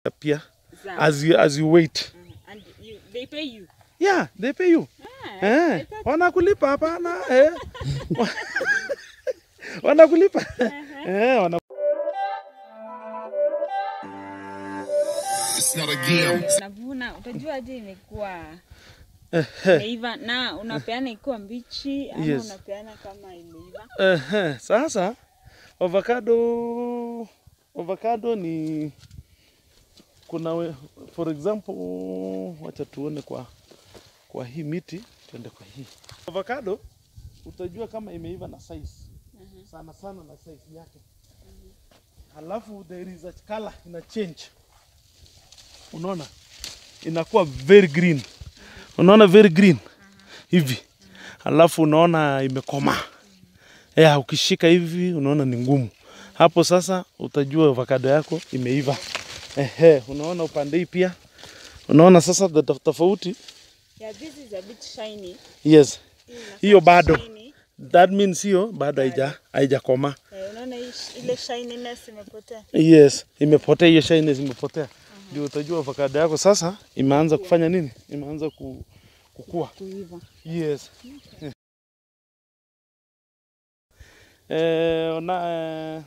pia Sawa. as you, as you wait Uh, and you, they pay you. yeah they pay you Ah, I eh, thought- wanakulipa hapana eh. wanakulipa eh, wana It's not a game. Unavuna, utajua aje imekuwa Ehe. imeiva na unapeana ikiwa mbichi ama Yes. unapeana kama imeiva? Ehe, sasa avocado avocado ni kuna we, for example wacha tuone kwa kwa hii miti tuende kwa hii avocado utajua kama imeiva na size sana sana na size yake halafu there is a color ina change unaona inakuwa very green unaona very green hivi halafu unaona imekomaa ya ukishika hivi unaona ni ngumu hapo sasa utajua avocado yako imeiva ehe unaona upande hii pia unaona sasa the tof- tofauti Yeah, this is a bit shiny. yes Hii inakaa hiyo bado shiny. that means hiyo bado haija haijakoma Eh, unaona hii sh- ile shininess imepotea. yes imepotea hiyo shyness imepotea ndio utajua avocado yako sasa imeanza kufanya nini imeanza ku, kukua Kuiva. Yes. Eh, on, uh,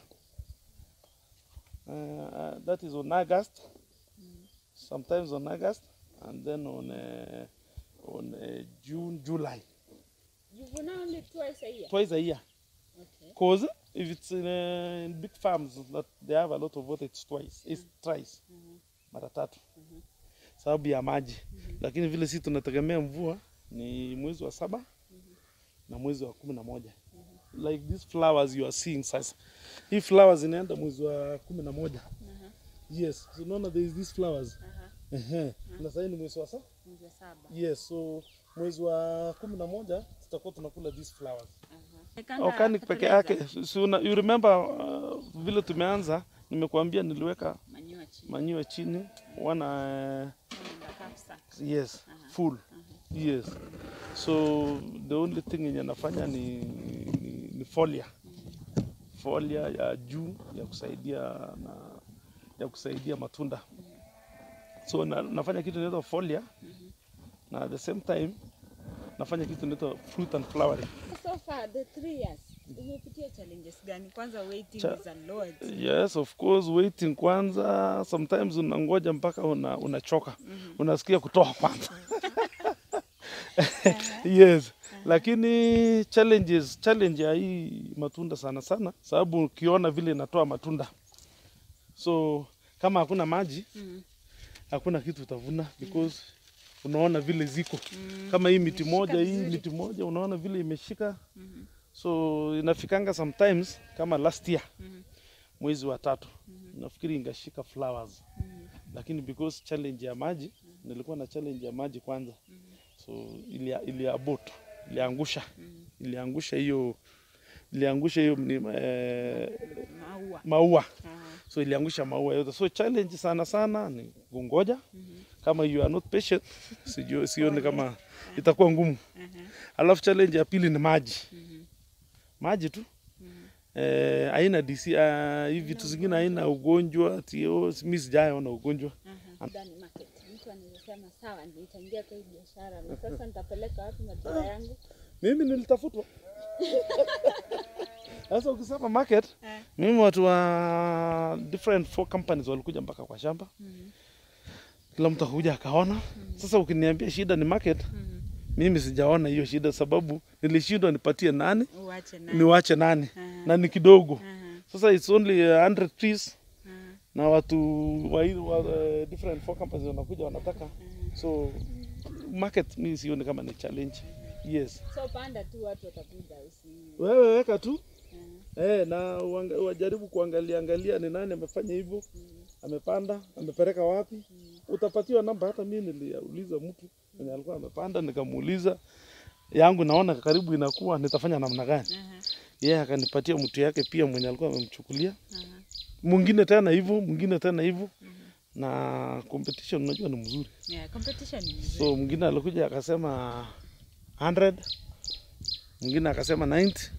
uh, that is on August, sometimes on August, and then on uh, on uh, June, July, You vuna only twice a year. twice a year. Okay. Cause if it's in, uh, in big farms that they have a lot of water, it's twice, it's thrice, mara tatu, sababu ya maji. Lakini vile sisi tunategemea mvua ni mwezi wa saba na mwezi wa kumi na moja like these flowers you are seeing sasa hii flowers inaenda mwezi wa kumi na moja yes so unaona there is these flowers Ehe. na sasa ni mwezi wa saba Mwezi wa saba. yes so mwezi wa kumi na moja tutakuwa tunakula these flowers Ekanga organic peke fertilizer. yake so, una, you remember uh, vile tumeanza nimekuambia niliweka Manure chini. manure chini wana Unaenda capsack. yes full yes so the only thing yenye nafanya ni, ni, ni folia folia ya juu ya kusaidia na ya kusaidia matunda so na, nafanya kitu inaitwa folia na at the same time nafanya kitu inaitwa fruit and flowering So far the three years umepitia challenges gani? Kwanza waiting Cha- is a lot. Yes, of course, waiting kwanza. Sometimes unangoja mpaka una, unachoka unasikia kutoa kwanza yes, lakini challenges challenge ya hii matunda sana sana, sababu ukiona vile inatoa matunda, so kama hakuna maji Mhm. hakuna kitu utavuna because unaona vile ziko kama hii miti imeshika moja hii vizuri. miti moja unaona vile imeshika so inafikanga sometimes kama last year mwezi wa tatu nafikiri ingashika flowers lakini because challenge ya maji nilikuwa na challenge ya maji kwanza so ili iliabot iliangusha iliangusha hiyo iliangusha hiyo ni, eh, Maua. maua Ah. so iliangusha maua yote so challenge sana sana ni kungoja kama you are not patient sijui sioni kama itakuwa ngumu alafu challenge ya pili ni maji maji tu eh, haina DC uh, hivi vitu zingine haina ugonjwa tio mi sijaona ugonjwa Ndani market. Mtu anaweza sema sawa, nitaingia kwa hii biashara na sasa nitapeleka wapi matunda yangu? mimi nilitafutwa sasa ukisema market Eh. mimi watu wa different four companies walikuja mpaka kwa shamba kila mtu akuja akaona sasa ukiniambia shida ni market mimi sijaona hiyo shida sababu nilishindwa nipatie nani Uache nani? niwache nani Aha. na ni kidogo Aha. sasa it's only uh, 100 trees Aha. na watu wa, hii- wa uh, different four companies wanakuja wanataka so market mi sioni kama ni challenge yes So panda tu watu watakuja usi. wewe weka tu eh, na uanga- wajaribu kuangalia angalia ni nani amefanya hivyo amepanda amepeleka wapi utapatiwa namba hata mi niliuliza mtu mwenye alikuwa amepanda nikamuuliza yangu naona karibu inakuwa nitafanya namna gani Aha. yeye yeah, akanipatia mtu yake pia mwenye alikuwa amemchukulia Aha. mwingine tena hivyo mwingine tena hivyo na competition unajua ni mzuri Yeah, competition ni mzuri. so mwingine alikuja akasema 100 mwingine akasema 90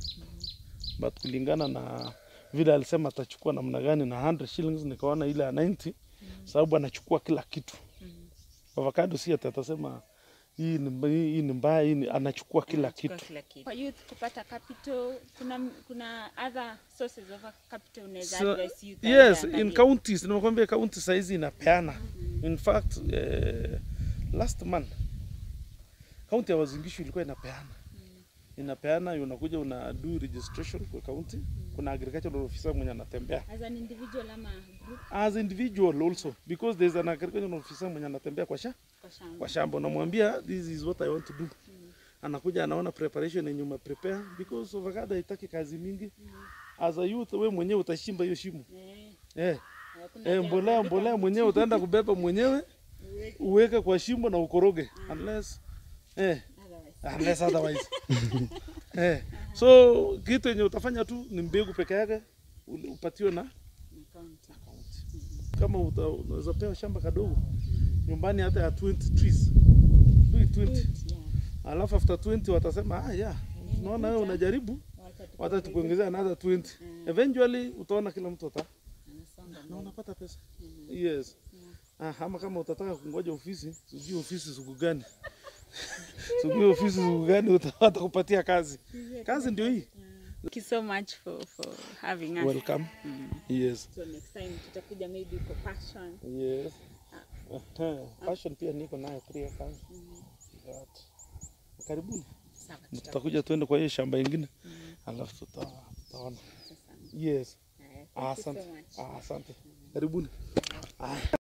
but kulingana na vile alisema atachukua namna gani na 100 shillings nikaona ile ya 90 sababu anachukua kila kitu. Avocado si ati atasema hii ni mba- hii ni mbaya, hii ni anachukua kila Anachukua kitu. kila kitu. Kwa youth kupata capital, kuna kuna other sources of capital unaweza So, advise youth yes, waangalie. in counties, nimekwambia county saizi inapeana. In fact, eh, last month county ya Uasin Gishu ilikuwa inapeana inapeana, unakuja una do registration kwa county. Kuna agricultural officer mwenye anatembea as an individual ama group as individual also because there's an agricultural officer mwenye anatembea kwa sha kwa shamba. kwa shamba, unamwambia this is what I want to do. Anakuja anaona preparation yenye ume prepare because avocado haitaki kazi mingi. As a youth, we mwenyewe utashimba hiyo shimo Eh, eh. hakuna Eh, haja mbolea kuandika mbolea mwenyewe utaenda kubeba mwenyewe uweke kwa shimo na ukoroge unless eh, otherwise. unless otherwise eh. So kitu yenye utafanya tu ni mbegu peke yake ule- upatiwe na Ni county. kama uta- unaweza pewa shamba kadogo nyumbani hata ya 20 trees do it 20 Yeah. alafu after 20 watasema ah yeah tunaona wewe unajaribu Wacha tu- wata tukuongezea another 20 eventually utaona kila mtu ata anasonga na mbele. unapata pesa yes ah, ama kama utataka kungoja ofisi sijui ofisi siku gani sijui ofisi siku gani uta- watakupatia kazi kazi ndio hii Thank you so much for, for having us. welcome yes So next time tutakuja maybe kwa passion. yes Aha, passion pia niko nayo three acres but karibuni Sawa, tutakuja tuende kwa hiyo shamba ingine alafu tuta- tutaona tutakuja. yes Haya, thank you so asante much. Ah, asante karibuni Ah.